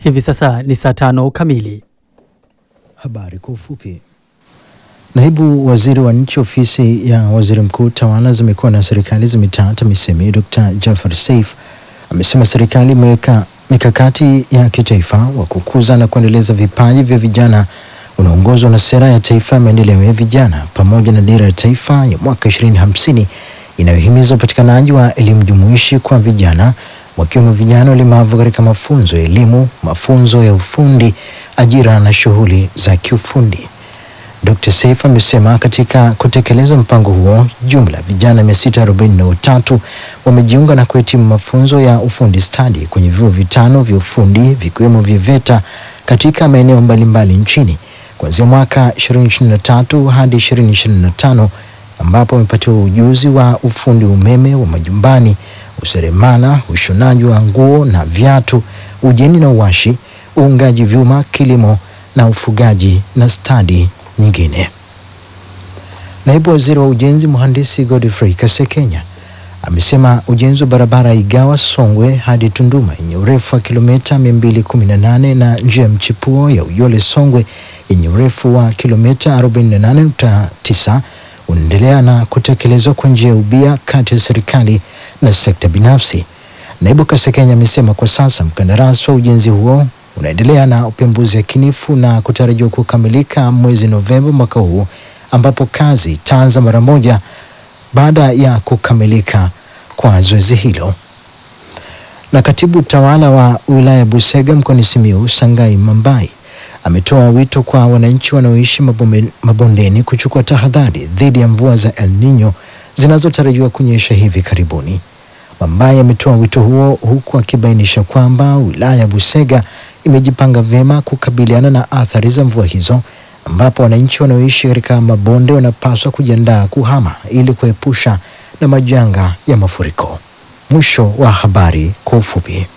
Hivi sasa ni saa tano kamili. Habari kwa ufupi. Naibu waziri wa nchi ofisi ya waziri mkuu tawala za mikoa na serikali za mitaa TAMISEMI Dr. Jafar Saif amesema serikali imeweka mikakati ya kitaifa wa kukuza na kuendeleza vipaji vya vijana unaongozwa na sera ya taifa ya maendeleo ya vijana pamoja na dira ya taifa ya mwaka 2050 inayohimiza upatikanaji wa elimu jumuishi kwa vijana wakiwemo vijana walemavu katika mafunzo ya elimu, mafunzo ya ufundi, ajira na shughuli za kiufundi. Dr. Seif amesema katika kutekeleza mpango huo jumla vijana 643 wamejiunga na kuhitimu mafunzo ya ufundi stadi kwenye vyuo vitano vya ufundi vikiwemo vya VETA katika maeneo mbalimbali nchini kuanzia mwaka 2023 hadi 2025 ambapo wamepatiwa ujuzi wa ufundi umeme wa majumbani, useremala, ushonaji wa nguo na viatu, ujeni na uwashi, uungaji vyuma, kilimo na ufugaji na stadi nyingine. Naibu waziri wa ujenzi mhandisi Godfrey Kasekenya amesema ujenzi wa barabara Igawa Songwe hadi Tunduma yenye urefu wa kilomita 218 na njia ya mchipuo ya Uyole Songwe yenye urefu wa kilomita 48.9 unaendelea na kutekelezwa kwa njia ya ubia kati ya serikali na sekta binafsi. Naibu Kasekenya amesema kwa sasa mkandarasi wa ujenzi huo unaendelea na upembuzi yakinifu na kutarajiwa kukamilika mwezi Novemba mwaka huu ambapo kazi itaanza mara moja baada ya kukamilika kwa zoezi hilo. Na katibu tawala wa wilaya Busega mkoani Simiyu Sangai Mambai ametoa wito kwa wananchi wanaoishi mabome- mabondeni kuchukua tahadhari dhidi ya mvua za El Nino zinazotarajiwa kunyesha hivi karibuni. Mambai ametoa wito huo huku akibainisha kwamba wilaya ya Busega imejipanga vyema kukabiliana na athari za mvua hizo ambapo wananchi wanaoishi katika mabonde wanapaswa kujiandaa kuhama ili kuepusha na majanga ya mafuriko. Mwisho wa habari kwa ufupi.